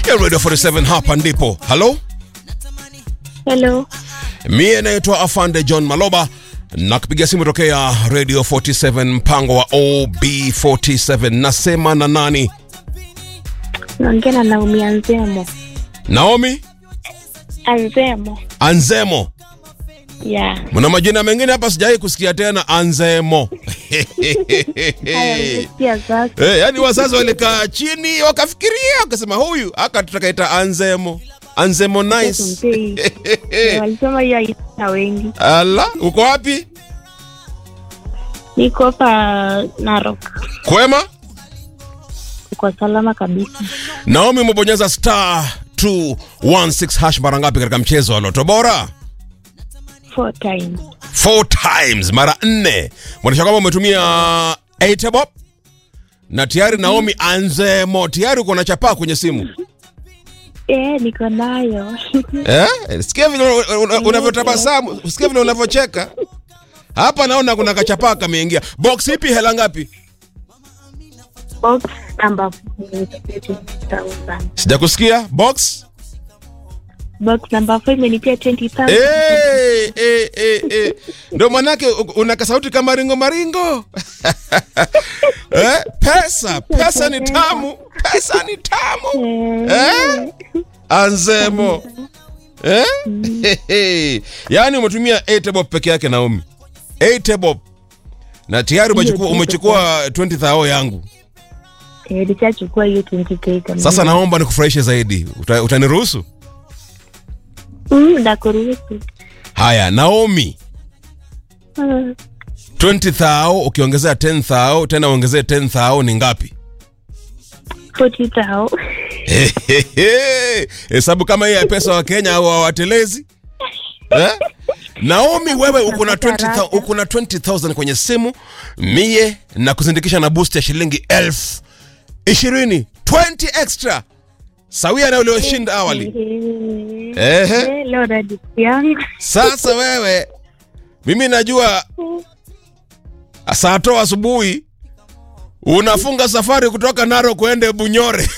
ya Radio 47 hapa ndipo. Halo, Hello. mie naitwa Afande John Maloba na kupiga simu tokea Radio 47 mpango wa OB47. Nasema na nani? Naongea na Naomi Anzemo. Naomi Anzemo. Anzemo. Yeah. Mna majina mengine hapa sijawahi kusikia tena Anzemo. Haya, umesikia sasa. Eh, yani wazazi walikaa chini wakafikiria wakasema huyu aka tutakaita Anzemo. Anzemo nice. Tumpei. Eh, Walisema hiyo haina wengi. Ala, uko wapi? Niko hapa Narok. Kwema? Kwa salama kabisa. Naomi umebonyeza star 216 hash mara ngapi katika mchezo wa Loto Bora? Four times. Four times, mara nne. Mwonyesha kwamba umetumia 8 bob na tayari Naomi Anzemo tayari uko na chapaa kwenye simu. Eh, niko nayo. Eh? Sikia vile una- una- unavyotabasamu, sikia vile unavyocheka. Hapa naona kuna kachapaa kameingia. Box ipi hela ngapi? Box number 20,000. Sijakusikia. Box? Box number 4 imenipia 20,000. Eh, eh, eh, eh. Ndio manake u- una kasauti kama ringo maringo. eh? Pesa, pesa ni tamu, pesa ni tamu. Eh? Anzemo. Eh? Yaani umetumia 8 bob peke yake Naomi. 8 bob. Na tayari umechukua umechukua 20,000 yangu. Eh, nishachukua hiyo 20k kama. Sasa naomba nikufurahishe zaidi. Uta, utaniruhusu? Mm, nakuruhusu. Haya, Naomi. Ah, 20,000 ukiongezea 10,000 tena uongezee 10,000 ni ngapi? 40,000. Hehehe. Hesabu kama hii ya pesa wa Kenya au hawatelezi eh? Naomi, wewe uko na 20,000 uko na 20,000 kwenye simu mie na kuzindikisha na boost ya shilingi elfu ishirini 20 extra sawia na ulioshinda awali. Ehe. Eh, leo radi yangu. Sasa wewe, mimi najua saa toa asubuhi unafunga safari kutoka Naro kuende Bunyore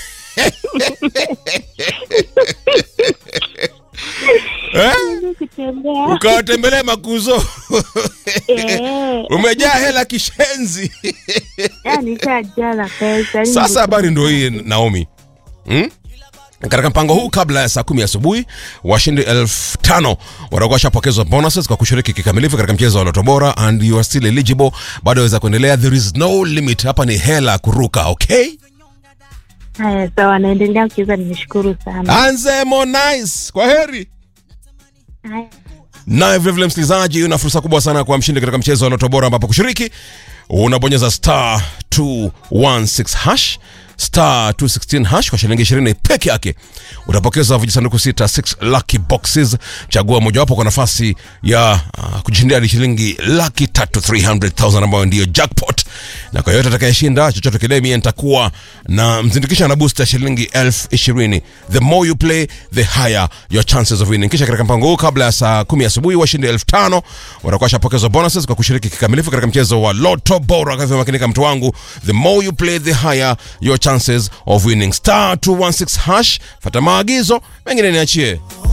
eh? Kutembea. Ukawatembelee makuzo Eh, umejaa hela kishenzi. yani nishajaa na pesa. Sasa habari ndio hii Naomi, hmm? Katika mpango huu kabla ya saa kumi asubuhi washindi elfu tano watakuwa washapokezwa bonuses kwa kushiriki kikamilifu katika mchezo wa Loto Bora and you are still eligible, bado waweza kuendelea. There is no limit, hapa ni hela kuruka. Okay, Haya, sawa, naendelea kucheza. Nimeshukuru sana. Anzemo nice, kwa heri. Haya. Naye vilevile msikilizaji, una fursa kubwa sana kwa mshindi katika mchezo wa Loto Bora, ambapo kushiriki unabonyeza star 216 hash star 216 hash kwa shilingi 20 peke yake utapokeza vijisanduku sita 6 lucky boxes. Chagua mojawapo kwa nafasi ya uh, kujishindia hadi shilingi laki tatu 300,000 ambayo ndiyo jackpot, na kwa yote atakayeshinda chochote kile, mie nitakuwa na mzindikisha na booster shilingi elfu ishirini. The more you play the higher your chances of winning. Kisha katika mpango huu kabla ya saa kumi asubuhi washindi elfu tano watakuwa washapokezwa bonuses kwa kushiriki kikamilifu katika mchezo wa Lotto Bora. Kwa hivyo makinika, mtu wangu, the more you play the higher your chances of winning. Star 216 hash, fata maagizo mengine niachie.